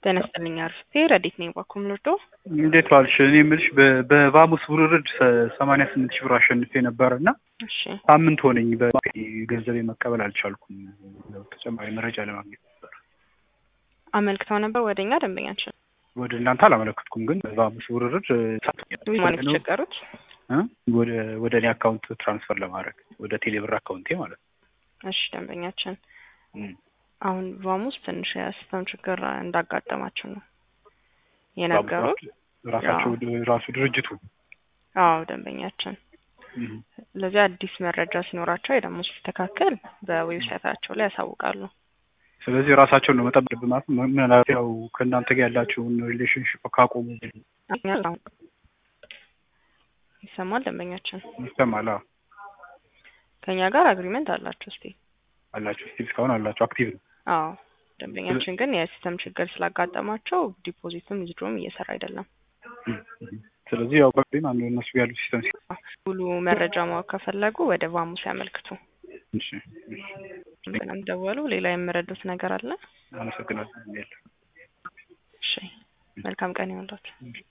ጤና ይስጥልኝ አርፍቴ ረዲት ነኝ ባኩም ልርዶ እንዴት ዋልሽ? እኔ የምልሽ በ- በባሙስ ውርርድ ሰማንያ ስምንት ሺህ ብር አሸንፌ ነበር እና እሺ ሳምንት ሆነኝ በገንዘቤ መቀበል አልቻልኩም። ተጨማሪ መረጃ ለማግኘት ነበር። አመልክተው ነበር ወደኛ ደንበኛችን ወደ እናንተ አላመለከትኩም፣ ግን በባሙስ ውርርድ ማለት የተቸገሩት እ? ወደ ወደ እኔ አካውንት ትራንስፈር ለማድረግ ወደ ቴሌብር አካውንቴ ማለት ነው። እሺ ደንበኛችን እም። አሁን ቫሙስ ትንሽ የሲስተም ችግር እንዳጋጠማቸው ነው የነገሩ ራሳቸው ራሱ ድርጅቱ አዎ ደንበኛችን እም። ለዚህ አዲስ መረጃ ሲኖራቸው ደግሞ ሲስተካከል በዌብሳይታቸው ላይ ያሳውቃሉ ስለዚህ ራሳቸውን ነው መጠበቅ ማለት ነው። ምናልባት ያው ከእናንተ ጋር ያላቸውን ሪሌሽንሽፕ ካቆሙ ይሰማል ደንበኛችን ይሰማል። አዎ። ከኛ ጋር አግሪመንት አላቸው እስቲ አላቸው ስቲል እስካሁን አላቸው አክቲቭ ነው። አዎ ደንበኛችን ግን የሲስተም ችግር ስላጋጠማቸው ዲፖዚትም ዊዝድሮም እየሰራ አይደለም እም። እም። ስለዚህ ያው በቃ አንዱ እነሱ ያሉ ሲስተም ሙሉ መረጃ ማወቅ ከፈለጉ ወደ ቫሙስ ያመልክቱ እሺ፣ እሺ። ምንም ደወሉ ሌላ የምረዱት ነገር አለ አመሰግናለሁ። የለም። እሺ መልካም ቀን ይሁንላችሁ እሺ።